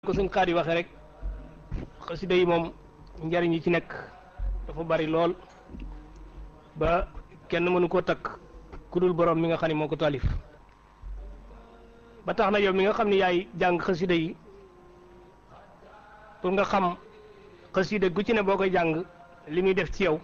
ko suñ xaar yi waxee rek xasida yi moom njariñ yi ci nekk dafa bari lool ba kenn mënu koo takk ku dul borom mi nga xam ne moo ko taalif ba tax na yow mi nga xam ne yaay jàng xasida yi pour nga xam xasida gu ci ne boo koy jàng li muy def ci yow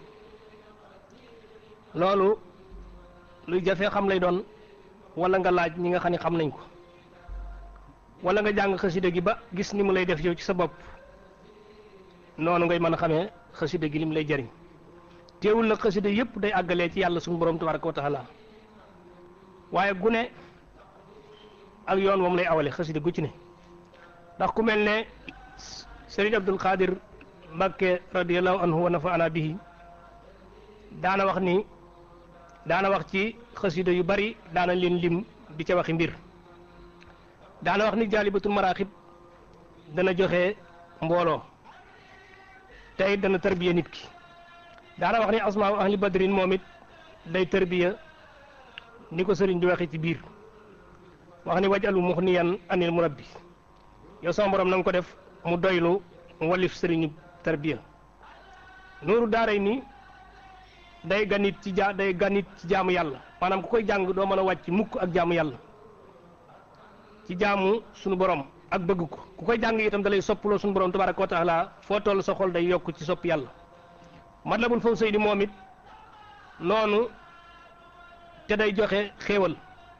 loolu luy jafee xam lay doon wala nga laaj ñi nga xam ne xam nañ ko wala nga jàng xasida gi ba gis ni mu lay def yow ci sa bopp noonu ngay mën a xamee xasida gi li mu lay jariñ teewul nag xasida yëpp day àggalee ci yàlla suñu borom tabaraka wa taala waaye gune ak yoon moom lay awale xasida gu ci ne ndax ku mel ne Sëriñ Abdul Qadir Mbàkke radiallahu anhu wa nafaana bihi daana wax ni daana wax ci xasida yu bari daana leen lim di ca waxi mbir daana wax ni jaalibatul maraaxib dana joxe mbooloo tey dana tarbiya nit ki daana wax ni asmaa ahli badrin moom it day tarbiya ni ko sëriñ di waxe ci biir wax ni wajalu muxniyan anil murabbi yow sama borom na nga ko def mu doylu walif sëriñu tarbiya nuuru daaray ni day ganit ci ja day ganit ci jaamu yàlla maanaam ku koy jàng doo mën a wàcc mukk ak jaamu yàlla ci jaamu sunu borom ak bëgg ko ku koy jàng itam dalay soppaloo sunu borom tabaraka wa taala foo toll sa xol day yokk ci sopp yàlla matlabul fawzayni moom it noonu te day joxe xéewal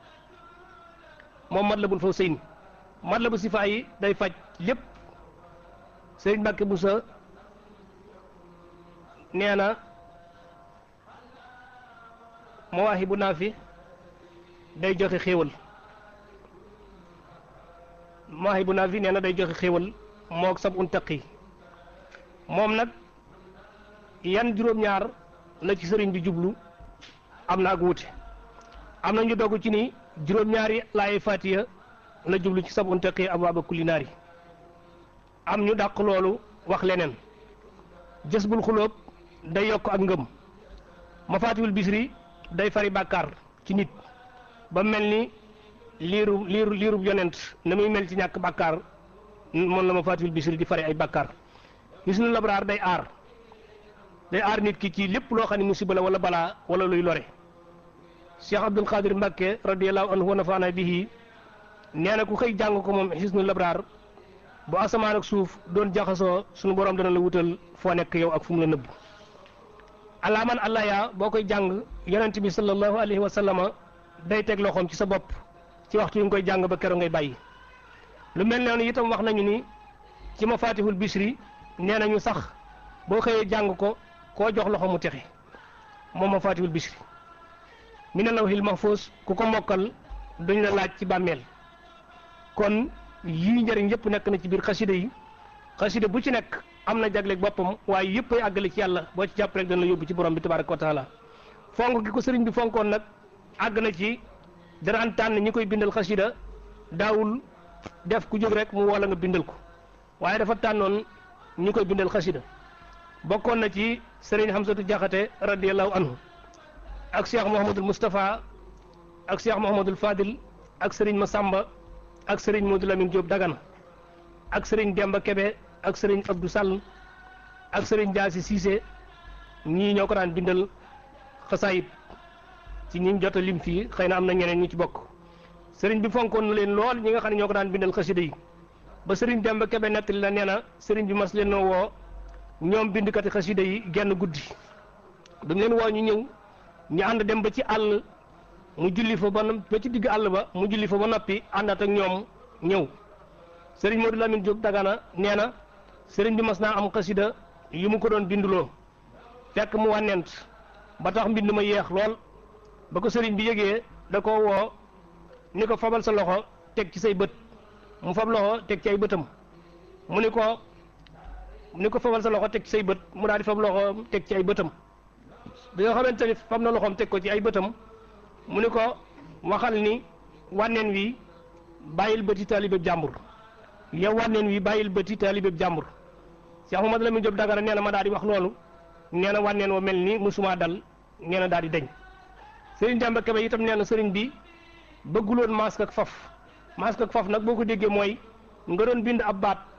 moom matlabul fawzayni matlabu sifaa yi day faj lépp sëriñ Mbàkke Buso nee na mawaahibu naafi day joxe xéewal mawaahibu naafi nee na day joxe xéewal moog sab un taqi moom nag yan juróom-ñaar la ci sëriñ bi jublu am na ak wuute am na ñu dogg ci ni juróom-ñaari laay fatiya la jublu ci sab un taqi abwaaba kulli naari am ñu dàq loolu wax leneen jës bul xulóob day yokk ak ngëm mafaatiwul bisri day fari bàkkaar ci nit ba mel ni liiru liiru liirub yonent na muy mel ci ñàkk bàkkaar moom la mafaatiwul bisri di fari ay bàkkaar gis na labraar day aar day aar nit ki ci lépp loo xam ne musiba la wala balaa wala luy lore Cheikh Abdul Qadir Mbàkke radiallahu anhu wa nafaana bihi nee na ku xëy jàng ko moom xisnu labraar bu asamaan ak suuf doon jaxasoo sunu borom dana la wutal foo nekk yow ak fu mu la nëbb alaaman allah yaa boo koy jàng yonent bi sallallahu alayhi wa sallama day teg loxoom ci sa bopp ci waxtu yi nga koy jàng ba keroog ngay bàyyi lu mel noonu itam wax nañu ni ci mafatihul bisri nee nañu sax boo xëyee jàng ko koo jox loxo mu texe moom mafatihul bisri mi ne lawhil mahfuz ku ko mokkal duñ la laaj ci bàmmeel kon yii njëriñ yëpp nekk na ci biir xasida yi xasida bu ci nekk am na jagleeg boppam waaye yëpp ay àggale ci yàlla boo ci jàpp rek dana la yóbbu ci borom bi tabaraka wa taala fonk gi ko sëriñ bi fonkoon nag àgg na ci daan tànn ñi koy bindal xasida daawul def ku jóg rek mu wala nga bindal ko waaye dafa tànnoon ñi koy bindal xasida bokkoon na ci sëriñ Hamsatu Jaxate radiallahu anhu ak cheikh Mouhamadul Moustapha ak cheikh Mouhamadul Fadil ak sëriñ Masamba ak sëriñ Modou Lamine Diop Dagana ak sëriñ Demba Kebe ak sëriñ Abdou Sall ak sëriñ Jaasi Cissé ñii ñoo ko daan bindal xasaayit ci ñi jot a lim fii xëy na am na ñeneen ñu ci bokk sëriñ bi fonkoon na leen lool ñi nga xam ne ñoo ko daan bindal xasida yi ba sëriñ Demba Kebe nettali la nee na sëriñ bi mas leen noo woo ñoom bindkati xasida yi genn guddi dañ leen woo ñu ñëw ñu ànd dem ba ci àll mu julli fa ba ba ci digg àll ba mu julli fa ba noppi àndaat ak ñoom ñëw sëriñ Modou Lamine Diop Dagana nee na sëriñ bi mas naa am xasida yu mu ko doon binduloo fekk mu wànnent ba tax mbind ma yeex lool ba ko sëriñ bi yëgee da ko woo ni ko fabal sa loxo teg ci say bët mu fab loxo teg ci ay bëtam mu ni ko ni ko fabal sa loxo teg ci say bët mu daal di fab loxo teg ci ay bëtam bi nga xamante ni fab na loxoom teg ko ci ay bëtam mu ni ko waxal ni wànneen wi bàyyil bëti taalibeb jàmbur yow wànneen wi bàyyil bëti taalibeb jàmbur Cheikh Mamadou Lamine Diop Dagana nee na ma daal di wax loolu nee na wànneen wa mel ni musuma dal nee na daal di deñ sëriñ Demba Kebe itam nee na sëriñ bi bëgguloon masque ak faf masque ak faf nag boo ko déggee mooy nga doon bind ab baat